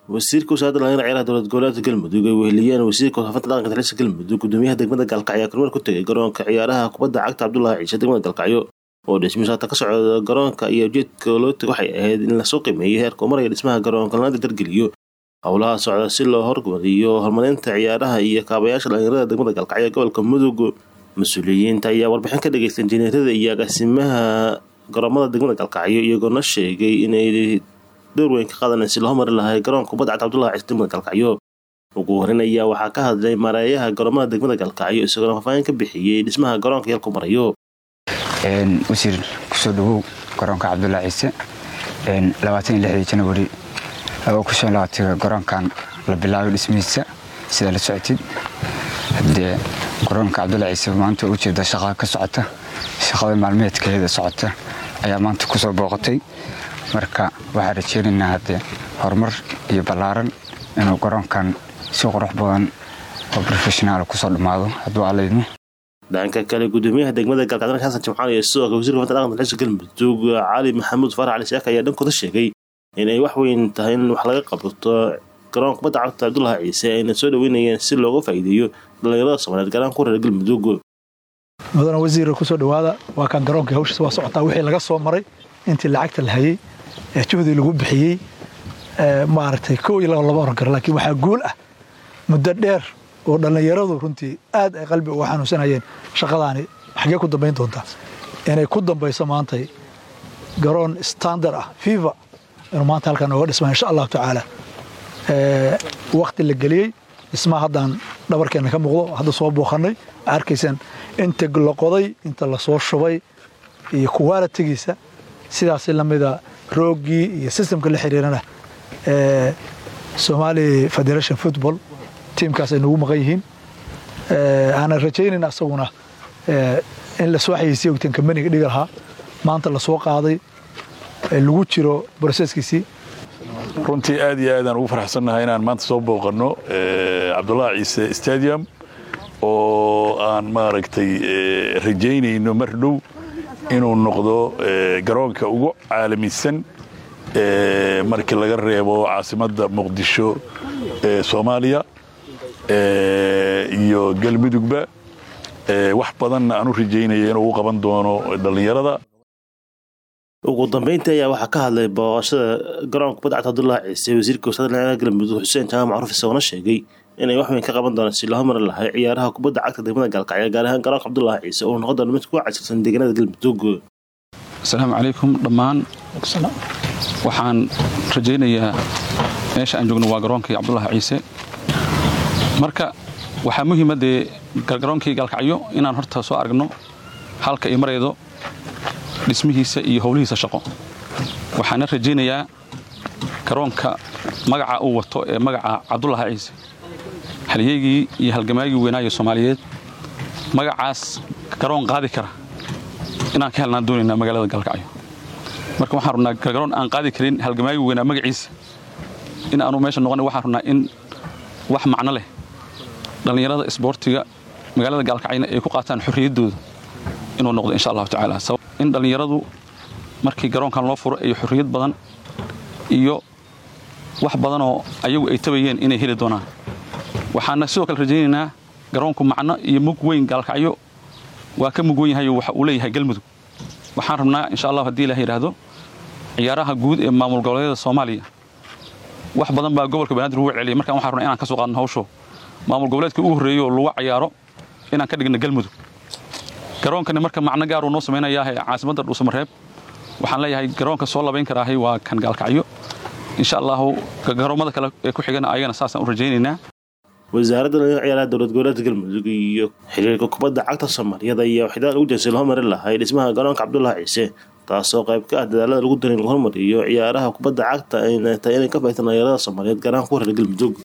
wasiirka wasaaradda dhalinyarada ciyaaraha dowlad goboleedka galmudug ay weheliyeen wasiirka warfaafinta dhaqanka talisa galmudug gudoomiyaha degmada gaalkacyo ayaa kormeer ku tegay garoonka ciyaaraha kubadda cagta cabdulaahi ciise degmada gaalkacyo oo dhismihiisu hata ka socda garoonka iyo ujeedka loo tegay waxay ahayd in lasoo qiimeeyo heerka uu maraya dhismaha garoonka lana dardargeliyo howlaha socda si loo hormariyo horumarinta ciyaaraha iyo kaabayaasha dhalinyarada degmada gaalkacyo gobolka mudug mas-uuliyiinta ayaa warbixin ka dhageystay injineerada iyo agaasimaha garoomada degmada gaalkacyo iyagoona sheegay inay door weyn ka qaadanay si loo mari lahay garoonka kubadda cagta cabdullahi ciise degmada gaalkacyo ugu horeyn ayaa waxaa ka hadlay maareeyaha garoomada degmada gaalkacyo isagoona faahfaahin ka bixiyey dhismaha garoonka yalku marayo wasiir kusoo dhawow garoonka cabdullahi ciise labaatan iyo lixdii janawari kusoo laabtay garoonkan la bilaabay dhismihiisa sidaa la socotid hadee garoonka cabdullahi ciise maanta ujeeda shaqaa ka socota shaqada maalmeedkeeda socota ayaa maanta kusoo booqatay marka waxaan rajeynaynaa haddee horumar iyo ballaaran inuu garoonkan si qurux badan oo profeshonaal kusoo dhammaado hadduu allaydmo dhanka kale gudoomiyaha degmada gaalkacyo xasan jimcaan iyo sidoo kale wasiirka warfaafinta dhaqanka dalxiiska galmudug cali maxamuud farax cali saaka ayaa dhankooda sheegay inay wax weyn tahay in wax laga qabto garoonka kubadda cagta cabdullahi ciise ayna soo dhaweynayeen si looga faa'iideeyo dhallinyarada soomaaliyeed gaaraan ku reer galmudug mudana wasiira kusoo dhawaada waa kaan garoonkii hawshiis waa socotaa wixii laga soo maray intii lacagta la hayey ee juhdii lagu bixiyey maaragtay kow iyo laba laba oran kara laakiin waxaa guul ah muddo dheer oo dhallinyaradu runtii aad ay qalbi uga xanuunsanayeen shaqadaani xaggee ku dambayn doontaa inay ku dambayso maantay garoon standard ah fiva inuu maanta halkan nooga dhismaa insha allahu tacaala wakti la geliyey dhismaha haddaan dhabarkeenna ka muuqdo hadda soo booqannay arkaysaan inta la qoday inta lasoo shubay iyo kuwaalitigiisa sidaasi lamida rooggii iyo sistamka la xiriirana somali federation football tiimkaas ay nagu maqan yihiin aanan rajaynayn asaguna in lasoo xayeysiya ogteen kambaniga dhigi lahaa maanta lasoo qaaday lagu jiro broseskiisii runtii aad iyo aadaan ugu faraxsannahay inaan maanta soo booqanno cabdullaahi ciise stadium oo aan maaragtay rajaynayno mar dhow inuu noqdo garoonka ugu caalamisan markii laga reebo caasimadda muqdisho ee soomaaliya iyo galmudugba wax badanna aan u rajaynaya inuu u qaban doono dhallinyarada ugu dambeyntii ayaa waxaa ka hadlay booqashada garoonka kubadda cagta cabdullahi ciise wasiirka wasaaradda dhalinyarada galmudug xuseen jaamac macruuf isagoona sheegay inay wax weyn ka qaban doonaan si loo mari lahay ciyaaraha kubadda cagta degmada gaalkacyo gaar ahaan garoonka cabdullahi ciise oo noqon doona mid kuga casirsan deegaanada galmudug asalaamu calaykum dhammaan waxaan rajaynayaa meesha aan joogno waa garoonkii cabdullaahi ciise marka waxaa muhiima dee garoonkii gaalkacyo inaan horta soo aragno halka ay maraydo dhismihiisa iyo howlihiisa shaqo waxaana rajaynayaa garoonka magaca uu wato ee magaca cabdullaahi ciise halyeygii iyo halgamaagii weynaayo soomaaliyeed magacaas garoon qaadi kara inaan ka helnaan doonaynaa magaalada gaalkacyo marka waxaan rabnaa garoon aan qaadi karin halgamaagii weynaa magaciisa in aanu meesha noqon waxaan rabnaa in wax macno leh dhallinyarada isboortiga magaalada gaalkacyna ay ku qaataan xorriyaddooda inuu noqdo insha allahu tacaala in dhallinyaradu markii garoonkan loo furo ay xorriyad badan iyo wax badanoo ayagu ay tabayeen inay heli doonaan waxaana sidoo kale rajaynaynaa garoonku macno iyo mug weyn gaalkacyo waa ka mug wen yahayo waxa uu leeyahay galmudug waxaan rabnaa insha allah haddii ilaah yidhaahdo ciyaaraha guud ee maamul goboleedyada soomaaliya wax badan baa gobolka banaadir ugu celiyay markaan waxaan rabnaa inaan ka soo qaadno hawsho maamul goboleedka ugu horreeyo oo lagu cayaaro inaan ka dhigno galmudug garoonkani marka macno gaaruu noo samaynayaa caasimadda dhuusamareeb waxaan leeyahay garoonka soo labayn karaahay waa kan gaalkacyo insha allahu garoomada kale ee ku xigana ayagana saasaan u rajaynaynaa wasaaradda dhalinyarada ciyaaraha dowlad goboleedka galmudug iyo xiriirka kubadda cagta soomaaliyeed ayaa waxdaal ugu jeensay loo mari lahay dhismaha garoonka cabdullaahi ciise taasoo qayb ka ah dadaalada lagu darin lagu hormariyo ciyaaraha kubadda cagta ayna tahay inay ka faaitaan dhalinyarada soomaaliyeed gaar ahaan ku reer galmudug